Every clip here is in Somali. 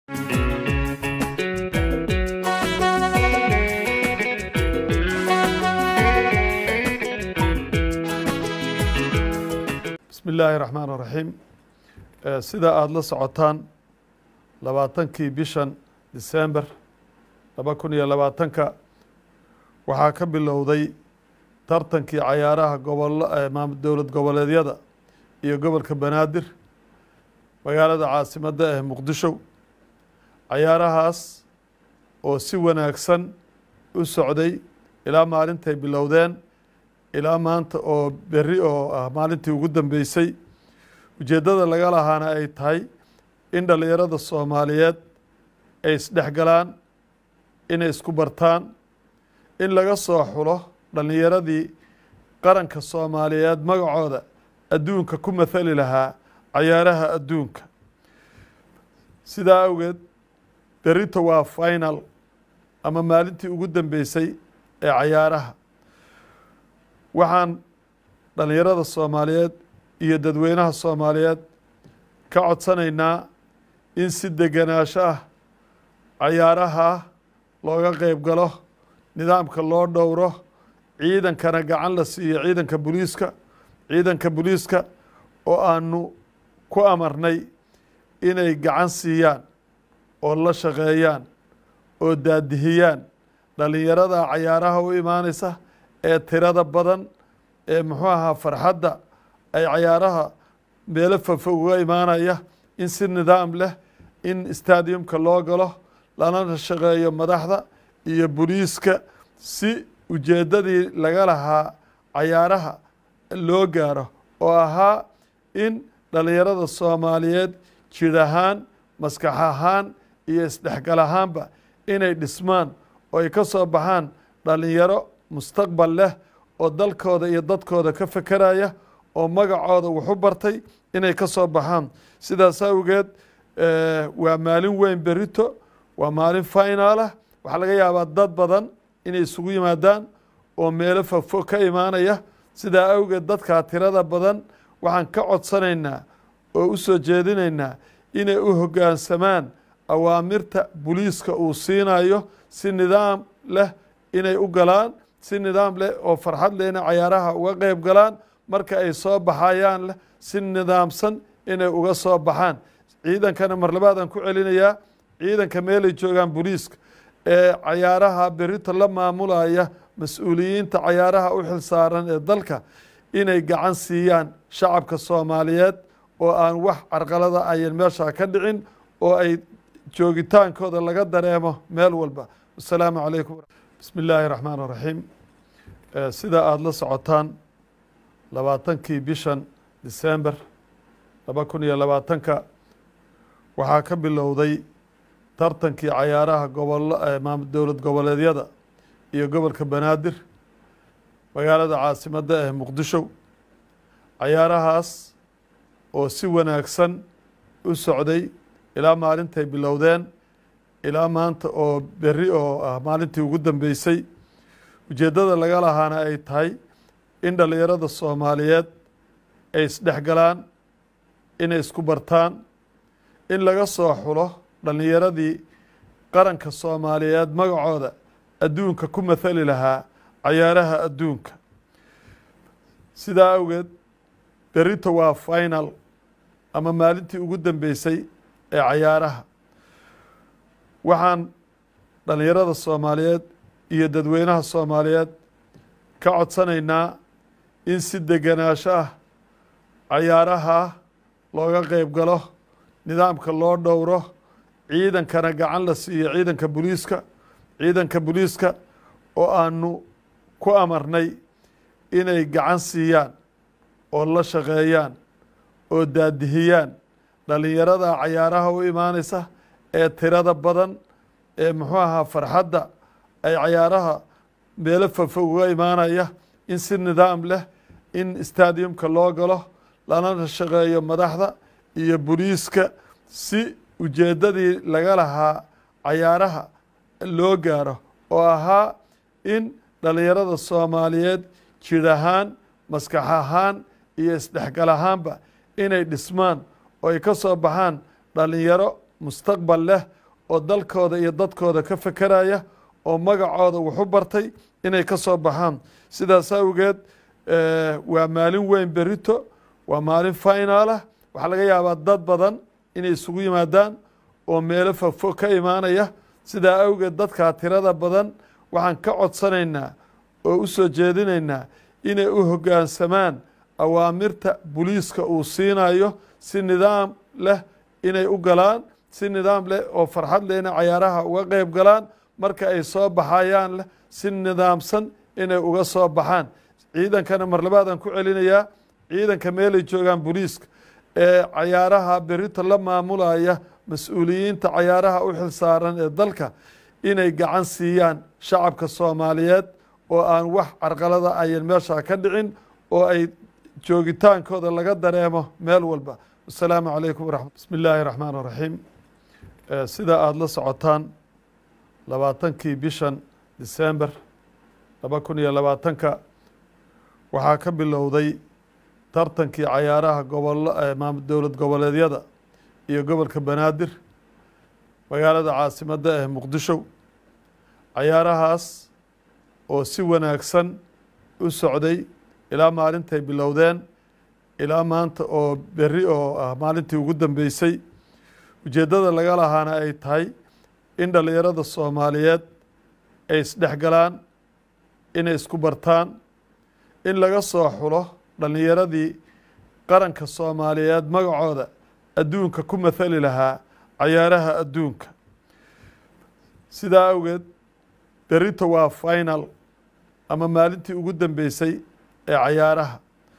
bismi illaahi raxmaan raxiim sida aada la socotaan labaatankii bishan disember laba kun iyo labaatanka waxaa ka bilowday tartankii cayaaraha gobolo dowlad goboleedyada iyo gobolka banaadir magaalada caasimadda ee muqdisho cayaarahaas oo si wanaagsan u socday ilaa maalintay bilowdeen ilaa maanta oo berri oo ah maalintii ugu dambeysay ujeeddada laga lahaana ay tahay in dhallinyarada soomaaliyeed ay isdhexgalaan inay isku bartaan in laga soo xulo dhallinyaradii qaranka soomaaliyeed magacooda adduunka ku mathali lahaa cayaaraha adduunka sidaa awgeed berrito waa final ama maalintii ugu dambeysay ee cayaaraha waxaan dhallinyarada soomaaliyeed iyo dadweynaha soomaaliyeed ka codsanaynaa in si degenaansho ah cayaaraha looga qeyb galo nidaamka loo dhowro ciidankana gacan la siiyo ciidanka booliiska ciidanka booliiska oo aanu ku amarnay inay gacan siiyaan oo la shaqeeyaan oo daadihiyaan dhallinyarada cayaaraha u imaanaysa ee tirada badan ee muxuu ahaa farxadda ay cayaaraha meelo fafo uga imaanaya in si nidaam leh in stadiumka loo galo lana shaqeeyo madaxda iyo boliiska si ujeeddadii laga lahaa cayaaraha loo gaaro oo ahaa in dhallinyarada soomaaliyeed jir ahaan maskax ahaan iyo isdhexgal ahaanba inay dhismaan oo ay ka soo baxaan dhallinyaro mustaqbal leh oo dalkooda iyo dadkooda ka fekeraya oo magacooda wuxu bartay inay ka soo baxaan sidaas awgeed waa maalin weyn berito waa maalin finalah waxaa laga yaabaa dad badan inay isugu yimaadaan oo meelo fofo ka imaanaya sidaa awgeed dadkaa tirada badan waxaan ka codsanaynaa oo u soo jeedinaynaa inay u hoggaansamaan awaamirta boliiska uu siinayo si nidaam leh inay u galaan si nidaam leh oo farxad leh inay cayaaraha uga qeyb galaan marka ay soo baxayaan leh si nidaamsan inay uga soo baxaan ciidankana mar labaadaan ku celinayaa ciidanka meelay joogaan boliiska ee cayaaraha berito la maamulaya mas-uuliyiinta cayaaraha u xilsaaran ee dalka inay gacan siiyaan shacabka soomaaliyeed oo aan wax carqalada ayan meesha ka dhicin oo ay joogitaankooda laga dareemo meel walba wasalaamu calaykum bismi illaahi raxmaan raxiim sida aada la socotaan labaatankii bishan disember laba kun iyo labaatanka waxaa ka bilowday tartankii cayaaraha gobolo dowlad goboleedyada iyo gobolka banaadir magaalada caasimadda ee muqdisho cayaarahaas oo si wanaagsan u socday ilaa maalintay bilowdeen ilaa maanta oo berri oo ah maalintii ugu dambeysay ujeeddada laga lahaana ay tahay in dhallinyarada soomaaliyeed ay isdhexgalaan inay isku bartaan in laga soo xulo dhallinyaradii qaranka soomaaliyeed magacooda adduunka ku mathali lahaa cayaaraha adduunka sidaa awgeed berrito waa final ama maalintii ugu dambeysay ee cayaaraha waxaan dhallinyarada soomaaliyeed iyo dadweynaha soomaaliyeed ka codsanaynaa in si degenaansho ah cayaaraha looga qeyb galo nidaamka loo dhowro ciidankana gacan la siiyo ciidanka booliiska ciidanka booliiska oo aanu ku amarnay inay gacan siiyaan oo la shaqeeyaan oo daadihiyaan dhallinyarada cayaaraha u imaanaysa ee tirada badan ee muxuu ahaa farxadda ay cayaaraha meelo fafo uga imaanaya in si nidaam leh in stadiumka loo galo lana shaqeeyo madaxda iyo boliiska si ujeeddadii laga lahaa cayaaraha loo gaaro oo ahaa in dhallinyarada soomaaliyeed jir ahaan maskax ahaan iyo isdhexgal ahaanba inay dhismaan oo ay ka soo baxaan dhallinyaro mustaqbal leh oo dalkooda iyo dadkooda ka fekeraya oo magacooda wuxu bartay inay ka soo baxaan sidaas awgeed waa maalin weyn berito waa maalin finalah waxaa laga yaabaa dad badan inay isugu yimaadaan oo meelo fogfog ka imaanaya sidaa awgeed dadkaa tirada badan waxaan ka codsanaynaa oo u soo jeedinaynaa inay u hoggaansamaan awaamirta buliiska uu siinayo si nidaam leh inay u galaan si nidaam leh oo farxad leh inay cayaaraha uga qeyb galaan marka ay soo baxayaan leh si nidaamsan inay uga soo baxaan ciidankana mar labaadaan ku celinayaa ciidanka meelay joogaan buliiska ee cayaaraha berito la maamulaya mas-uuliyiinta cayaaraha u xilsaaran ee dalka inay gacan siiyaan shacabka soomaaliyeed oo aan wax carqalada ayan meesha ka dhicin oo ay joogitaankooda laga dareemo meel walba wasalaamu calaykum waraxmat bismi illaahi raxmaan raxiim sida aada la socotaan labaatankii bishan december laba kun iyo labaatanka waxaa ka bilowday tartankii cayaaraha gobolo dowlad goboleedyada iyo gobolka banaadir magaalada caasimadda ee muqdisho cayaarahaas oo si wanaagsan u socday ilaa maalintay bilowdeen ilaa maanta oo berri oo ah maalintii ugu dambeysay ujeeddada laga lahaana ay tahay in dhallinyarada soomaaliyeed ay isdhexgalaan inay isku bartaan in laga soo xulo dhallinyaradii qaranka soomaaliyeed magacooda adduunka ku mathali lahaa cayaaraha adduunka sidaa awgeed berito waa final ama maalintii ugu dambeysay ee cayaaraha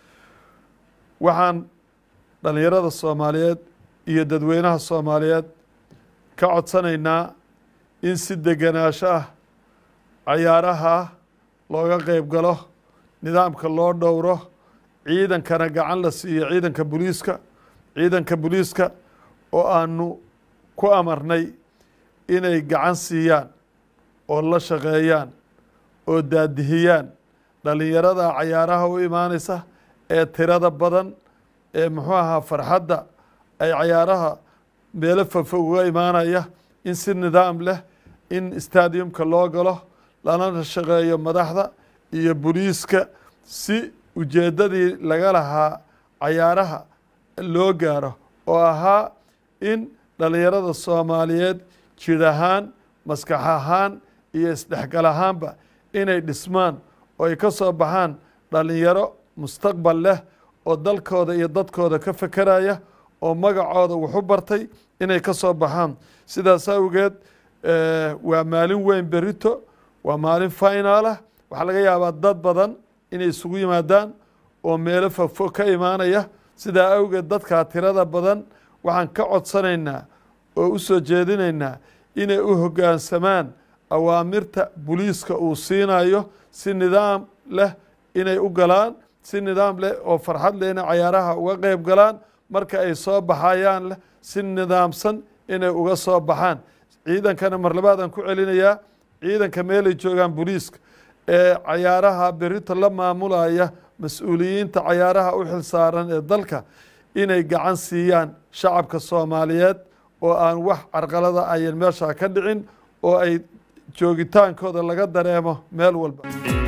waxaan dhallinyarada soomaaliyeed iyo dadweynaha soomaaliyeed ka codsanaynaa in si degenaansho ah cayaaraha looga qeyb galo nidaamka loo dhowro ciidankana gacan la siiyo ciidanka buliiska ciidanka buliiska oo aanu ku amarnay inay gacan siiyaan oo la shaqeeyaan oo daadihiyaan dhallinyarada cayaaraha u imaanaysa ee tirada badan ee muxuu ahaa farxadda ay cayaaraha meelo fogfog uga imaanaya in si nidaam leh in stadiumka loo galo lana shaqeeyo madaxda iyo buliiska si ujeeddadii laga lahaa cayaaraha loo gaaro oo ahaa in dhallinyarada soomaaliyeed jid ahaan maskax ahaan iyo isdhexgal ahaanba inay dhismaan oo ay ka soo baxaan dhallinyaro mustaqbal leh oo dalkooda iyo dadkooda ka fekeraya oo magacooda wuxu bartay inay ka soo baxaan sidaas awgeed waa maalin weyn berito waa maalin finalah waxaa laga yaabaa dad badan inay isugu yimaadaan oo meelo fogfog ka imaanaya sidaa awgeed dadkaa tirada badan waxaan ka codsanaynaa oo u soo jeedinaynaa inay u hoggaansamaan awaamirta buliiska uu siinayo si nidaam leh inay u galaan si nidaam leh oo farxad leh inay cayaaraha uga qeyb galaan marka ay soo baxayaan leh si nidaamsan inay uga soo baxaan ciidankana mar labaadaan ku celinayaa ciidanka meelay joogaan buliiska ee cayaaraha berito la maamulaya mas-uuliyiinta cayaaraha u xilsaaran ee dalka inay gacan siiyaan shacabka soomaaliyeed oo aan wax carqalada ayan meesha ka dhicin oo ay joogitaankooda laga dareemo meel walba